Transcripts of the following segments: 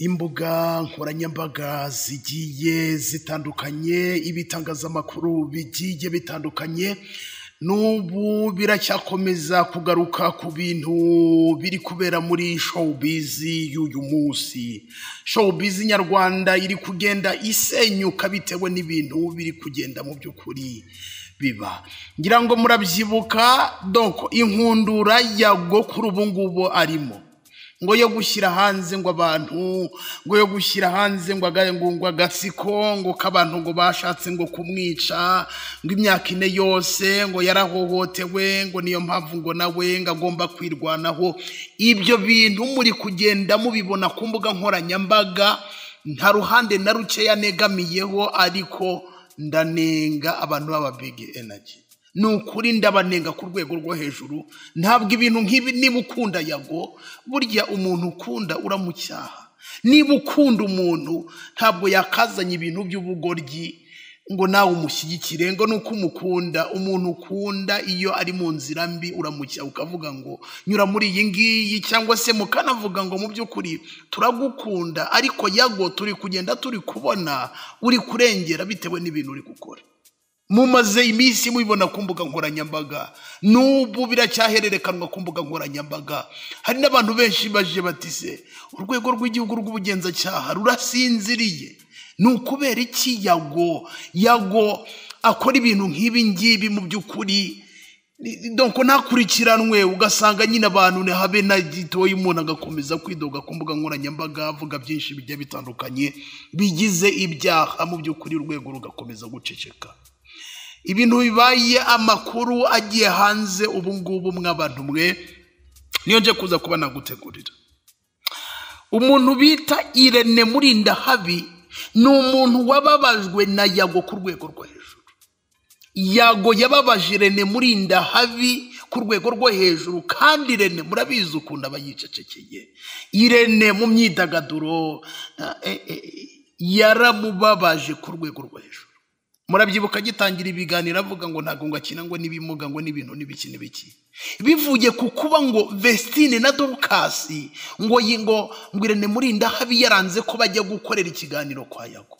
imbuga nkoranyambaga zigiye zitandukanye, ibitangazamakuru bigiye bitandukanye, n'ubu biracyakomeza kugaruka ku bintu biri kubera muri showbizi y'uyu munsi, showbizi nyarwanda iri kugenda isenyuka bitewe n'ibintu biri kugenda mu by'ukuri biba, ngira ngo murabyibuka doko inkundura ya go kuri ubu ngubu arimo ngo yo gushyira hanze ngo abantu ngo yo gushyira hanze ngo aga- ngo- ngo agatsiko ngo k'abantu ngo bashatse ngo kumwica ngo imyaka ine yose ngo yarahohotewe ngo niyo mpamvu ngo nawe ngo agomba kwirwanaho ibyo bintu muri kugenda mubibona ku mbuga nkoranyambaga nta ruhande na rukeya negamiyeho ariko ndanenga abantu b'aba big energy ni ukuri ndabanenga ku rwego rwo hejuru ntabwo ibintu nk'ibi niba ukunda yago burya umuntu ukunda uramucyaha niba ukunda umuntu ntabwo yakazanye ibintu by'ubugoryi ngo nawe umushyigikire ngo ni uko umukunda umuntu ukunda iyo ari mu nzira mbi uramucyaha ukavuga ngo nyura muri iyi ngiyi cyangwa se mukanavuga ngo mu by'ukuri turagukunda ariko yago turi kugenda turi kubona uri kurengera bitewe n'ibintu uri gukora mumaze iminsi mubibona ku mbuga nkoranyambaga n'ubu biracyahererekanwa ku mbuga nkoranyambaga hari n'abantu benshi baje batise urwego rw'igihugu rw'ubugenzacyaha rurasinziriye ni ukubera iki yago yago akora ibintu nk'ibi ngibi mu by'ukuri donc ntakurikiranwe ugasanga nyine abantu habe na gitoya umuntu agakomeza kwidoga ku mbuga nkoranyambaga avuga byinshi bigiye bitandukanye bigize ibyaha mu by'ukuri urwego rugakomeza guceceka ibintu bibaye amakuru agiye hanze ubu ngubu mw'abantu mwe niyo nje kuza kuba nagutegurira umuntu bita irene murindahabi ni umuntu wababajwe na yago ku rwego rwo hejuru yago yababaje irene murinda habi ku rwego rwo hejuru kandi irene murabizi ukuntu aba yicecekeye irene mu myidagaduro eh, eh, eh, yaramubabaje ku rwego rwo hejuru murabyibuka agitangira ibiganiro avuga ngo ntabwo ngo akina ngo n'ibimuga ngo n'ibintu n'ibiki n'ibiki bivuye ku kuba ngo vestine na dorukasi ngo yi- ngo ngo irene murinda habi yaranze ko bajya gukorera ikiganiro kwa yago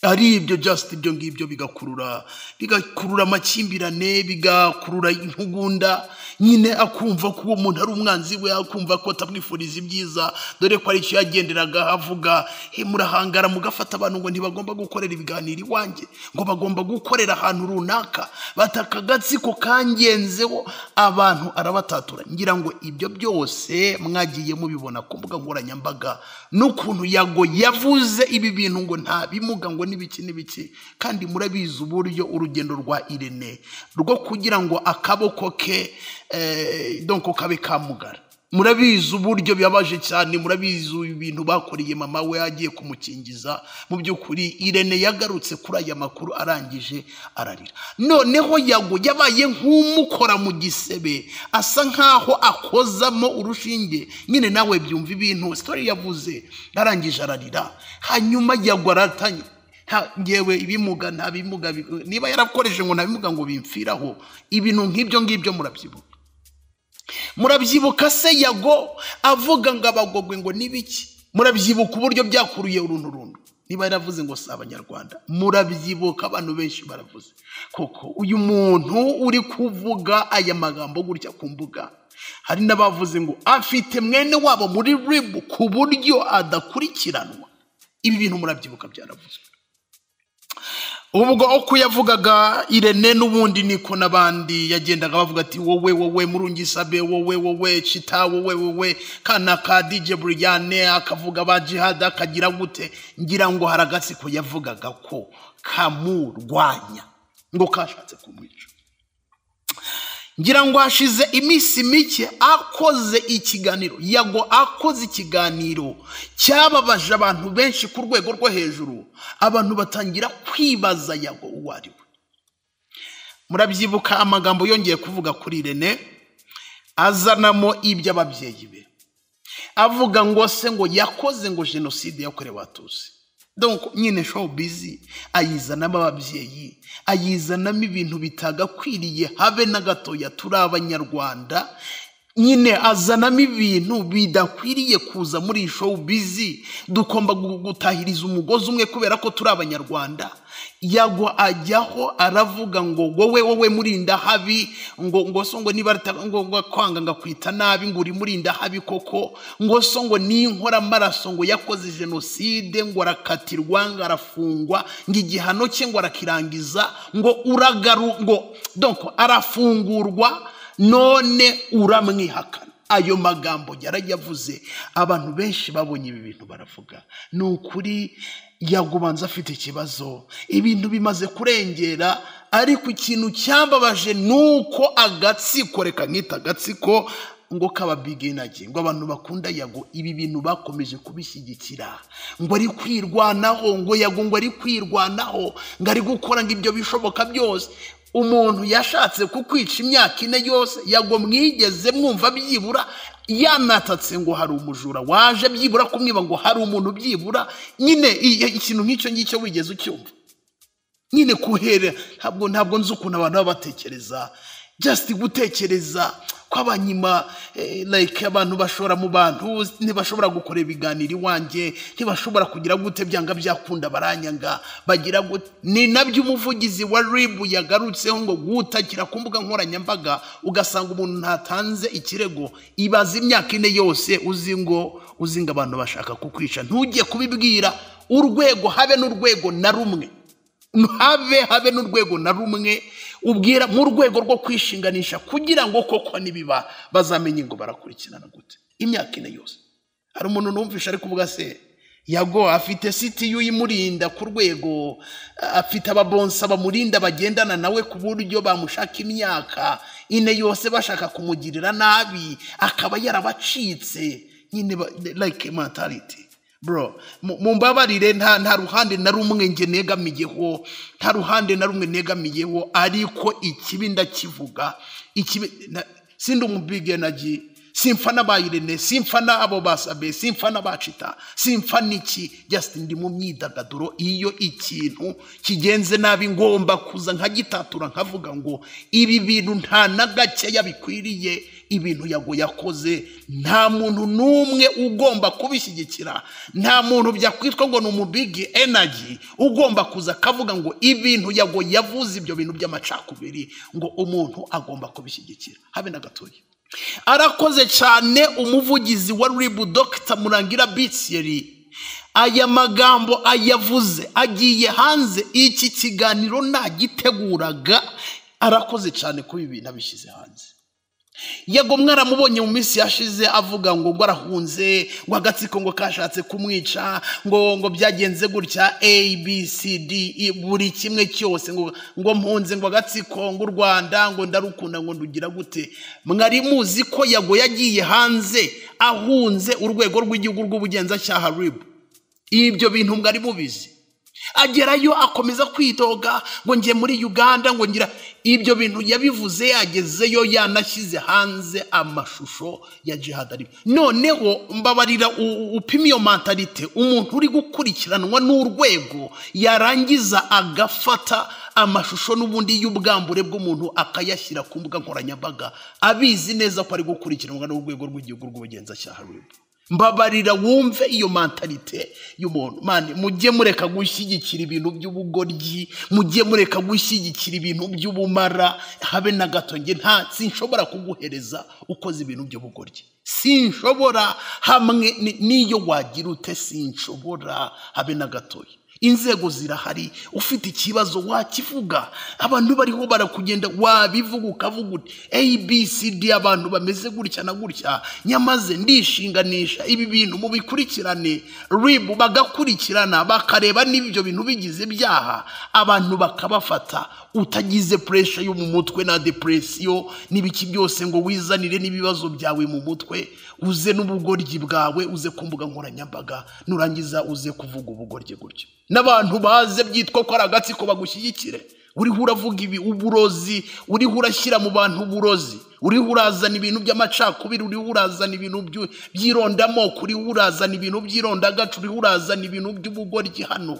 ari ibyo just ibyo ngibyo bigakurura bigakurura amakimbirane bigakurura intugunda nyine akumva ko uwo muntu ari umwanzi we akumva ko atamwifuriza ibyiza dore ko ari icyo yagenderaga avuga "He, murahangara mugafata abantu ngo ntibagomba gukorera ibiganiro iwanjye ngo bagomba gukorera ahantu runaka bata akagatsiko kangenzeho abantu arabatatura ngira ngo ibyo byose mwagiye mubibona ku mbuga nkoranyambaga n'ukuntu yago yavuze ibi bintu ngo nta bimuga ngo n'ibiki n'ibiki kandi murabizi uburyo urugendo rwa irene rwo kugira ngo akaboko ke eh, donc kabe kamugara murabizi uburyo bibabaje cyane murabizi ibintu bakoreye mama we agiye kumukingiza mu by'ukuri irene yagarutse kuri aya makuru arangije ararira noneho yago yabaye nk'umukora mu gisebe asa nk'aho akozamo urushinge nyine nawe byumva ibintu sitori yavuze arangije ararira hanyuma yago aratanye nta- ngewe ibimuga nta bimuga bi- niba yarakoresheje ngo nta bimuga ngo bimfiraho ibintu nk'ibyo ngibyo murabyibuka murabyibuka se yago avuga ngo abagogwe ngo n'ibiki murabyibuka uburyo byakuruye uruntu runtu niba yaravuze ngo si abanyarwanda murabyibuka abantu benshi baravuze koko uyu muntu uri kuvuga aya magambo gutya ku mbuga hari n'abavuze ngo afite mwene wabo muri ribu ku buryo adakurikiranwa ibi bintu murabyibuka byaravuzwe ubwo uko yavugaga irene n'ubundi niko n'abandi yagendaga bavuga ati wowe wowe murungisabe wowe wowe cita wowe wowe kana ka dj buriyane akavuga ba jihad akagira gute ngira ngo hari agatsiko yavugaga ko kamurwanya ngo kashatse kumwica ngira ngo hashize iminsi mike akoze ikiganiro yago akoze ikiganiro cyababaje abantu benshi ku rwego rwo hejuru abantu batangira kwibaza yago uwo ari we murabyibuka amagambo yongeye kuvuga kuri irene azanamo iby'ababyeyi be avuga ngo se ngo yakoze ngo jenoside yakorewe abatutsi donc nyine showbiz ayizanamo ababyeyi ayizanamo ibintu bitagakwiriye habe na gatoya turi abanyarwanda nyine azanamo ibintu bidakwiriye kuza muri iyi showu bizi dugomba gu- gutahiriza umugozi umwe kubera ko turi abanyarwanda yagwa ajyaho aravuga ngo wowe wowe murinda habi ngo ngo so ngo niba rita- ngo ngo kwanga ngakwita nabi ngo uri murinda habi koko ngo so ngo ninkora amaraso ngo yakoze jenoside ngo arakatirwa ngo arafungwa ngo igihano cye ngo arakirangiza ngo uragaru ngo donc arafungurwa none uramwihakana ayo magambo yarayavuze abantu benshi babonye ibi bintu baravuga ni ukuri yagubanza afite ikibazo ibintu bimaze kurengera ariko ikintu cyambabaje ni uko agatsiko reka nkita agatsiko ngo kaba bigenage ngo abantu bakunda yago ibi bintu bakomeje kubishyigikira ngo ari kwirwanaho ngo yago ngo ari kwirwanaho ngo ari gukora ngo ibyo bishoboka byose umuntu yashatse kukwica imyaka ine yose yago mwigeze mwumva byibura yanatatse ngo hari umujura waje byibura kumwiba ngo hari umuntu byibura nyine i- i- ikintu nk'icyo ngicyo wigeze ucyumva nyine kuhera ntabwo ntabwo nzi ukuntu abantu baba batekereza just gutekereza kw'abanyima eh, like abantu bashora mu bantu ntibashobora gukora ibiganiro iwanjye ntibashobora kugira gute byanga byakunda baranyanga bagira gute ni nabyo umuvugizi wa ribu yagarutseho ngo gutakira ku mbuga nkoranyambaga ugasanga umuntu ntatanze ikirego ibaza imyaka ine yose uzi ngo uzi ngo abantu bashaka kukwica ntujye kubibwira urwego habe n'urwego na rumwe habe habe n'urwego na rumwe ubwira mu rwego rwo kwishinganisha kugira ngo koko nibiba bazamenye ngo barakurikirana gute imyaka ine yose hari umuntu numvisha ari kuvuga se yago afite sitiyu imurinda ku rwego afite ababonsa bamurinda bagendana nawe ku buryo bamushaka imyaka ine yose bashaka kumugirira nabi akaba yarabacitse nyine ba- like mentality bro mu- mumbabarire nta nta ruhande na rumwe nge negamiyeho nta ruhande na rumwe negamiyeho ariko ikibi ndakivuga ikibi na- sindi umubigenagi simfana ba irene simfana abo basabe simfana bacita simfana iki just ndi mu myidagaduro iyo ikintu kigenze nabi ngomba kuza nkagitatura nkavuga ngo ibi bintu nta na gakeya bikwiriye ibintu yago yakoze nta muntu n'umwe ugomba kubishyigikira nta muntu byakwitwa ngo ni umubigi enaji ugomba kuza akavuga ngo ibintu yago yavuze ibyo bintu by'amacakubiri ngo umuntu agomba kubishyigikira habe na gatoya arakoze cyane umuvugizi wa ribu dogita murangira bitsiyeri aya magambo ayavuze agiye hanze iki kiganiro nagiteguraga arakoze cyane kuba ibi bintu abishyize hanze yego mwaramubonye mu minsi yashize avuga ngo ngo arahunze ngo agatsiko ngo kashatse kumwica ngo ngo byagenze gutya a b c d E, buri kimwe cyose ngo ngo mpunze ngo agatsiko ngo u rwanda ngo ndarukunda ngo ndugira gute mwari muzi ko yago yagiye hanze ahunze urwego rw'igihugu rw'ubugenzacyaha ribu ibyo bintu mwari mubizi agerayo akomeza kwidoga ngo njye muri uganda ngo ngira ibyo bintu yabivuze yagezeyo yanashyize hanze amashusho ya jihad arimo noneho mbabarira u- upima iyo mentalite umuntu uri gukurikiranwa n'urwego yarangiza agafata amashusho n'ubundi y'ubwambure bw'umuntu akayashyira ku mbuga nkoranyambaga abizi neza ko ari gukurikiranwa n'urwego rw'igihugu rw'ubugenzacyaha rw'ibu mbabarira wumve iyo mentalite y'umuntu mani mujye mureka gushyigikira ibintu by'ubugoryi mujye mureka gushyigikira ibintu by'ubumara habe na gato nge nta sinshobora kuguhereza ukoze ibintu by'ubugoryi sinshobora hamwe ni- n'iyo wagira ute sinshobora habe na gatoya inzego zirahari ufite ikibazo wakivuga abantu bariho barakugenda wabivuga ukavuga uti abcd abantu bameze gutya na gutya nyamaze ndishinganisha ibi bintu mubikurikirane ribu bagakurikirana bakareba niba ibyo bintu bigize ibyaha abantu bakabafata utagize puresha yo mu mutwe na depresiyo n'ibiki byose ngo wizanire n'ibibazo byawe mu mutwe uze n'ubugoryi bwawe uze ku mbuga nkoranyambaga nurangiza uze kuvuga ubugoryi gutyo n'abantu baze byitwa ko ari agatsiko bagushyigikire uriho uravuga ibi uburozi uriho urashyira mu bantu uburozi uriho urazana ibintu by'amacakubiri uriho urazana ibintu byu- by'irondamoko uriho urazana ibintu by'irondagacu uriho urazana ibintu by'ubugoryi hano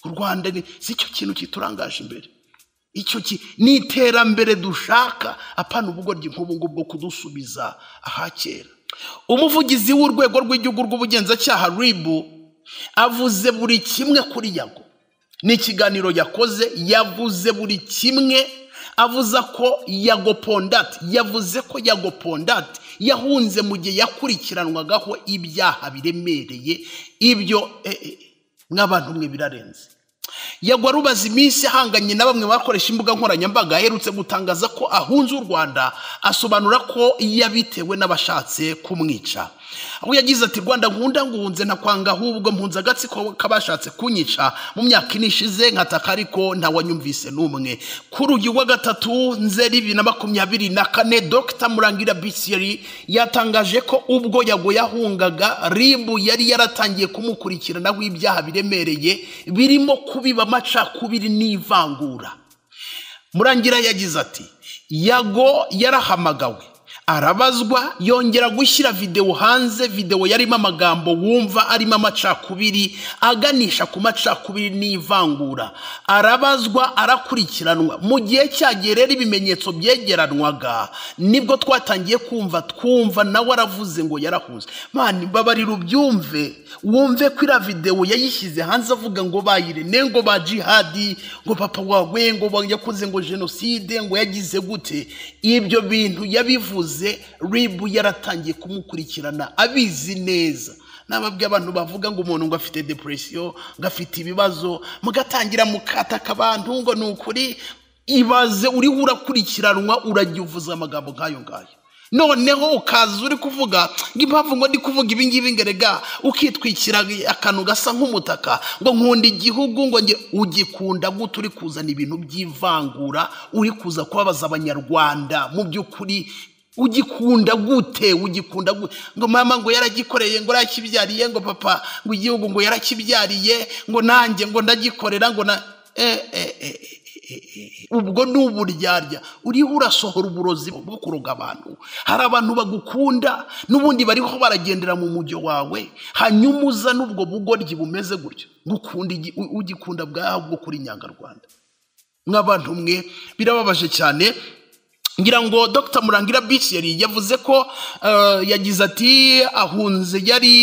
u rwanda ni si cyo kintu kiturangaje imbere icyo ki ni iterambere dushaka apana ubugoryi nk'ubu ngubu bwo kudusubiza aha kera umuvugizi w'urwego rw'igihugu rw'ubugenzacyaha ribu avuze buri kimwe kuri yago ni ikiganiro yakoze yavuze buri kimwe avuza ko yago pondati yavuze ko yago pondati yahunze mu gihe yakurikiranwagaho ibyaha biremereye ibyo eh, eh, mw'abantu mwe birarenze yagwa rubaza iminsi ahanganye na bamwe bakoresha imbuga nkoranyambaga aherutse gutangaza ko ahunze u rwanda asobanura ko yabitewe n'abashatse kumwica aho yagize ati rwanda nkunda nguhunze ntakwanga ahubwo mpunze agatsiko k'abashatse kunyica mu myaka ine ishize nkataka ariko ntawanyumvise n'umwe kuri uyu wa gatatu nzeri bibiri na makumyabiri na kane dr murangira bisiyeri yatangaje ko ubwo yago yahungaga ribu yari yaratangiye kumukurikiranaho ibyaha biremereye birimo kubiba amacakubiri n'ivangura murangira yagize ati yago yarahamagawe arabazwa yongera gushyira videwo hanze videwo yarimo amagambo wumva arimo amacakubiri aganisha ku macakubiri n'ivangura arabazwa arakurikiranwa mu gihe cyagiye rero ibimenyetso byegeranwaga nibwo twatangiye kumva twumva nawe aravuze ngo yarahuze mani babarira ubyumve wumve ko iriya videwo yayishyize hanze avuga ngo bayirene ngo ba jihadi ngo papa wawe ngo ba- yakoze ngo jenoside ngo yagize gute ibyo bintu yabivuze ribu yaratangiye kumukurikirana abizi neza nababwiye abantu bavuga ngo umuntu ngo afite depresiyo ngo afite ibibazo mugatangira mukataka abantu ngo ni ukuri ibaze uriho urakurikiranwa urajya uvuze amagambo nk'ayo ngayo noneho ukaza uri kuvuga ngo impamvu ngo ndi kuvuga ibi ngibi ngerega ukitwikira akantu gasa nk'umutaka ngo nkunda igihugu ngo nge ugikunda gute uri kuzana ibintu by'ivangura uri kuza kubabaza abanyarwanda mu by'ukuri ugikunda gute ugikunda gute ngo mama ngo yaragikoreye ngo yarakibyariye ngo papa ngo igihugu ngo yarakibyariye ngo nanjye ngo ndagikorera ngo na eh, eh, eh, ubwo ni uburyarya uriho urasohora uburozi bwo kuroga abantu hari abantu bagukunda n'ubundi bariho baragendera mu mujyo wawe hanyuma uzana ubwo bugoryi bumeze gutyo ngukunda igi- u- ugikunda bwawe bwo kuri nyangarwanda nk'abantu mwe birababaje cyane ngira ngo dr murangira biceri yavuze ko eh, yagize ati ahunze yari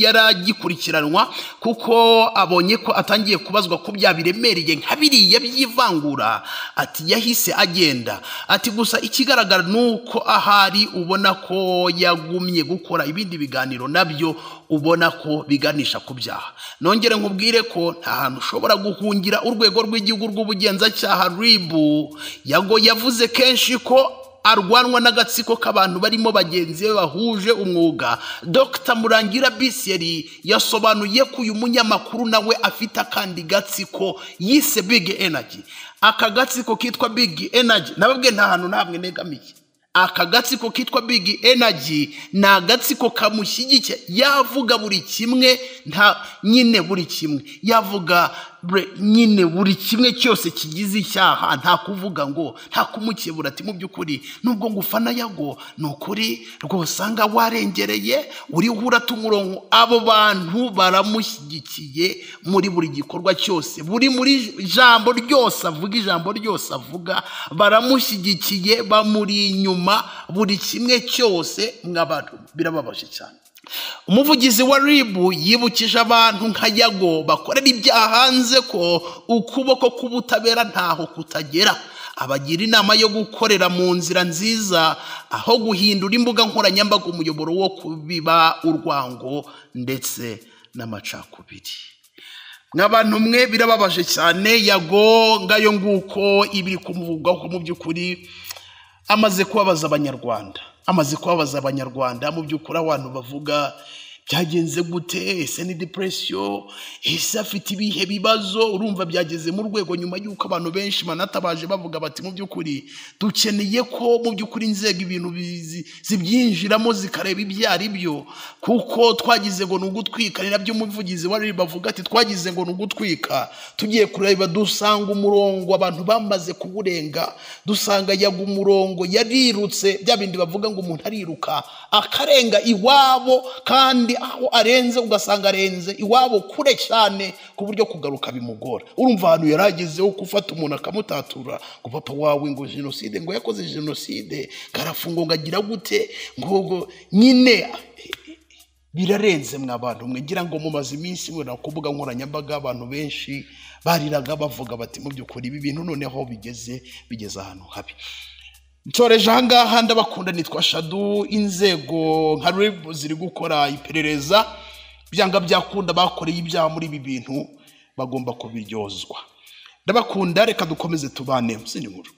yaragikurikiranwa kuko abonye ko atangiye kubazwa ko bya biremereye nka biriya by'ivangura ati yahise agenda ati gusa ikigaragara ni uko ahari ubona ko yagumye gukora ibindi biganiro nabyo ubona ko biganisha ku byaha nongere nkubwire ko nta hantu ushobora guhungira urwego rw'igihugu rw'ubugenzacyaha ribu yago yavuze kenshi ko arwanwa n'agatsiko k'abantu barimo bagenzi be bahuje umwuga dr murangira biseri yasobanuye ko uyu munyamakuru nawe afite akandi gatsiko yise big energy aka gatsiko kitwa big energy nababwe nta hantu namwe negamiye aka gatsiko kitwa big energy ni agatsiko kamushyigikiye yavuga buri kimwe nta nyine buri kimwe yavuga bre- nyine buri kimwe cyose kigize icyaha nta kuvuga ngo nta kumukebura ati mu by'ukuri nubwo ngufana yago ni ukuri rwose anga warengereye uriho uratuma umurongo abo bantu baramushyigikiye muri buri gikorwa cyose buri muri ijambo ryose avuga ijambo ryose avuga baramushyigikiye bamuri inyuma buri kimwe cyose mw'abantu birababaje cyane umuvugizi wa ribu yibukije abantu nka yago bakorera ibyaha hanze ko ukuboko k'ubutabera ntaho kutagera abagira inama yo gukorera mu nzira nziza aho guhindura imbuga nkoranyambaga umuyoboro wo kubiba urwango ndetse n'amacakubiri nk'abantu mwe birababaje cyane yago ngayo nguko ibiri kumuvugwaho mu by'ukuri amaze kubabaza abanyarwanda amaze kubabaza abanyarwanda mu by'ukuri abantu bavuga byagenze gute ese ni depresiyo ese afite ibihe bibazo urumva byageze mu rwego nyuma y'uko abantu benshi banatabaje bavuga bati mu by'ukuri dukeneye ko mu by'ukuri inzego ibintu bizi- zibyinjiramo zikareba ibyo ari byo kuko twagize ngo ni ugutwika ni nabyo umuvugizi wa rib avuga ati twagize ngo ni ugutwika tugiye kureba dusanga umurongo abantu bamaze kuwurenga dusanga yaga umurongo yarirutse bya bindi bavuga ngo umuntu ariruka akarenga iwabo kandi aho arenze ugasanga arenze iwabo kure cyane ku buryo kugaruka bimugora urumva ahantu yari ageze ho gufata umuntu akamutatura ngo papa wawe ngo jenoside ngo yakoze jenoside karafungwa ngo agira gute ngo ngo nyine birarenze mwe abantu mwe ngira ngo mumaze iminsi mubona ku mbuga nkoranyambaga abantu benshi bariraga bavuga bati mu by'ukuri ibi bintu noneho bigeze bigeze ahantu habi nsoreje ahangaha ndabakunda nitwa shadu inzego nka rebu ziri gukora iperereza byanga byakunda bakoreye ibyaha muri ibi bintu bagomba kubiryozwa ndabakunda reka dukomeze tubane mu zindi nkuru